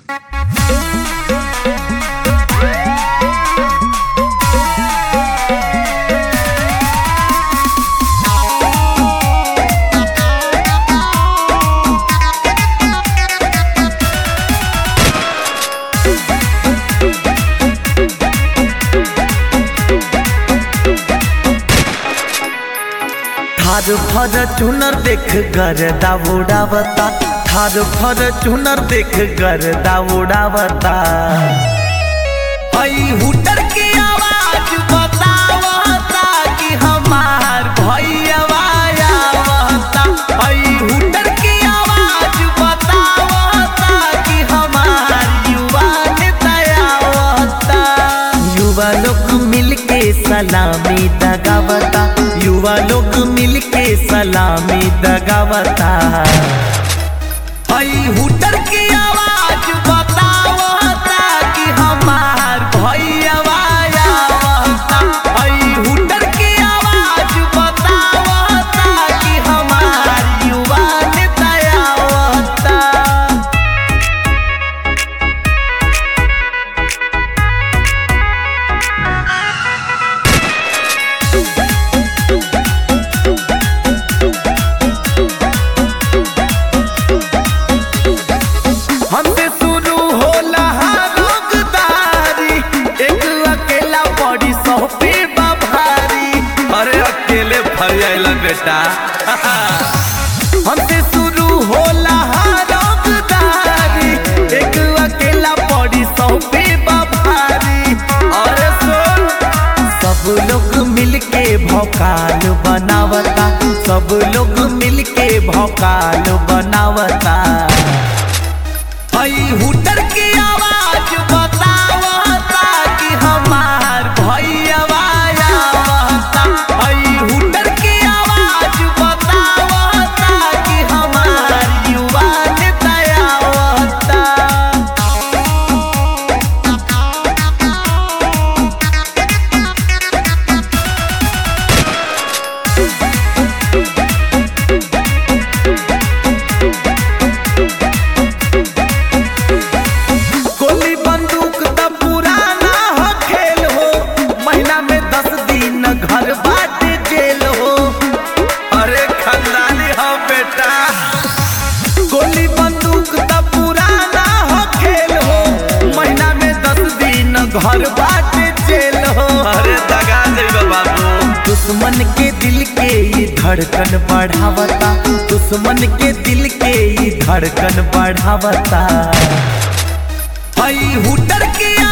थार फर चुनर देख गर उड़ावता थार फर चुनर देख गर उड़ावता हई हुटर की आवाज बतावता कि हमार भैया आवता हई हुटर की आवाज बतावता कि हमार युवा नेता आवता युवा लोग मिलके सलामी दगावता युवा लोग मिलके सलामी दगावता हई हुटर की आवाज बतावता कि हमार भैया आवता हई हुटर की आवाज बतावता कि हमार युवा नेता आवता हमसे शुरू होला रोगदारी एक अकेला बड़ी सौ पे भारी अरे अकेले फरियाला बेटा हमसे शुरू होला रोगदारी एक अकेला बड़ी सौ पे भारी अरे सुन सब लोग मिलके भौकाल बनावता सब लोग मिलके भौकाल बनावता हई हुटर की आवाज बतावता कि हमार भैया आवता हई हुटर की आवाज बतावता कि हमार युवा नेता आवता गोली बंदूक त पुराना हो खेल हो महीना में दस दिन घर बाटे जेल हो अरे खानदानी हो बेटा गोली बंदूक त पुराना हो खेल हो महीना में दस दिन घर बाटे जेल हो अरे दगा देबे बाबू दुश्मन के दिल के ये धड़कन बढ़ावता दुश्मन के दिल के ये धड़कन बढ़ावता हई हुटर की